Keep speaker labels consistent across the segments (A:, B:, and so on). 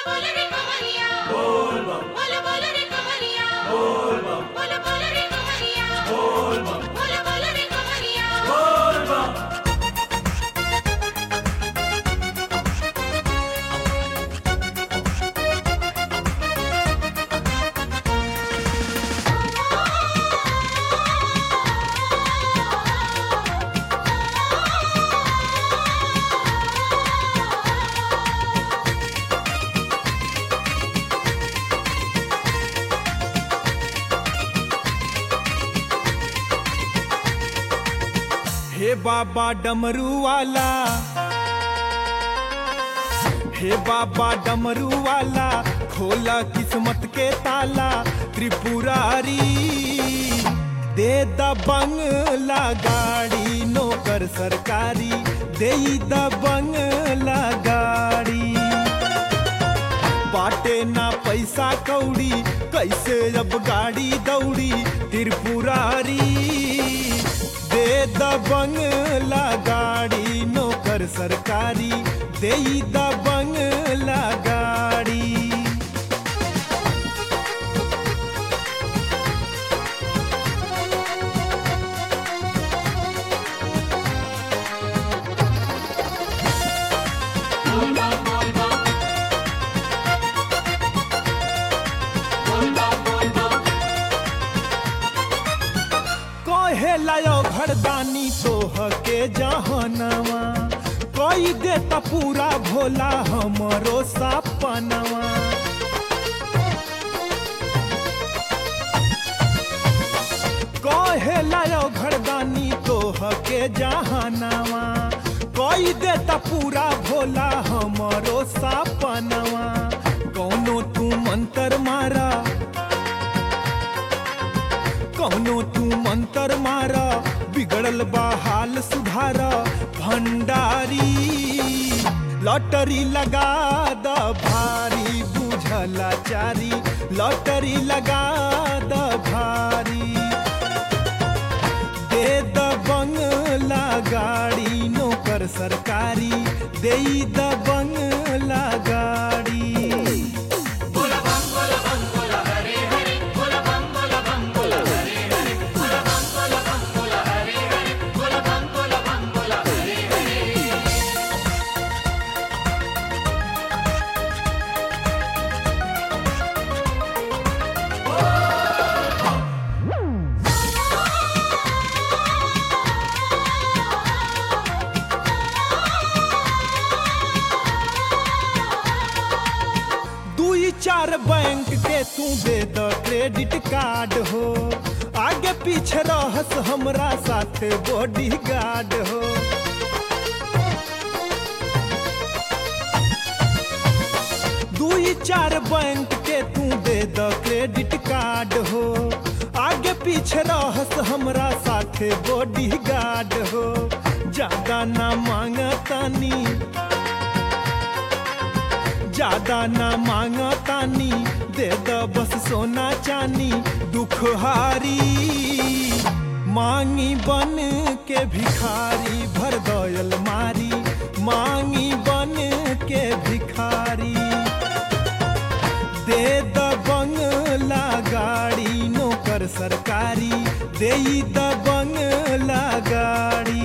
A: बोल रे कवरिया बोल बोल बोल रे कवरिया बोल बोल बोल रे कवरिया बोल बोल बोल रे कवरिया
B: हे बाबा डमरू वाला हे बाबा डमरू वाला खोला किस्मत के ताला त्रिपुरारी दे द बंगला गाड़ी नौकर सरकारी दे द बंगला गाड़ी बाटे ना पैसा कौड़ी कैसे अब गाड़ी दौड़ी त्रिपुरारी दे द बंगला गाड़ी नौकर सरकारी दे द बंगला गाड़ी कहे लायो घरदानी तोह के जहनवा कोई देता पूरा भोला हमरो सपनवा कहे लायो घरदानी तोह के जहनवा कोई देता पूरा भोला हमरो सपनवा कौनो तू मंत्र मारा कौनो तू मंत्र मार बिगड़ल बा हाल सुधार भंडारी लॉटरी लगा द भारी बुझला चारी लॉटरी लगा द भारी दे द बंगला गाड़ी नौकर सरकारी दे द बंगला गाड़ी दुई चार बैंक के तू दे द क्रेडिट कार्ड हो आगे पीछे रहस हमरा साथे बॉडी गार्ड हो दुई चार बैंक के तू दे द क्रेडिट कार्ड हो आगे पीछे रहस हमरा साथे बॉडी गार्ड हो ज्यादा ना मांगतानी ज्यादा ना मांगतानी दे द बस सोना चानी दुख हारी मांगी बन के भिखारी भर दयल मारी मांगी बन के भिखारी दे द बंगला गाड़ी नौकर सरकारी दे द बंगला गाड़ी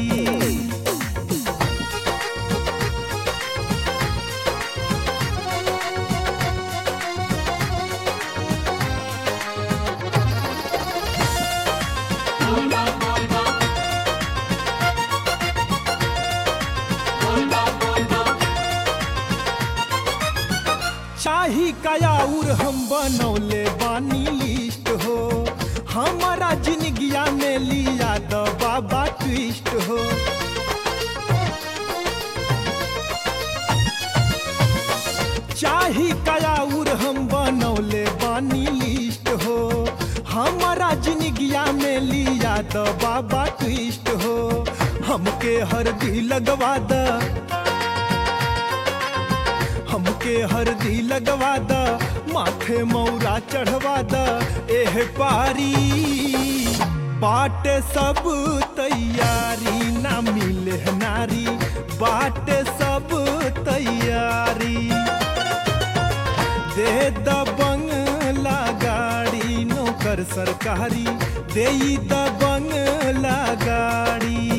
B: चाही कयाउर हम बनौले बानी लिस्ट हो हमारा जिंदगिया में लिया द बाबा ट्विस्ट हो चाही कयाउर हम बनौले बानी लिस्ट हो हमारा जिंदगिया में लिया द बाबा ट्विस्ट हो हमके हरदी लगवा द हमके हरदी लगवा द माथे मौरा चढ़वा द एह पारी बाटे सब तैयारी ना मिले नारी बाटे सब तैयारी दे द बंगला गाड़ी नौकर सरकारी दे द बंगला गाड़ी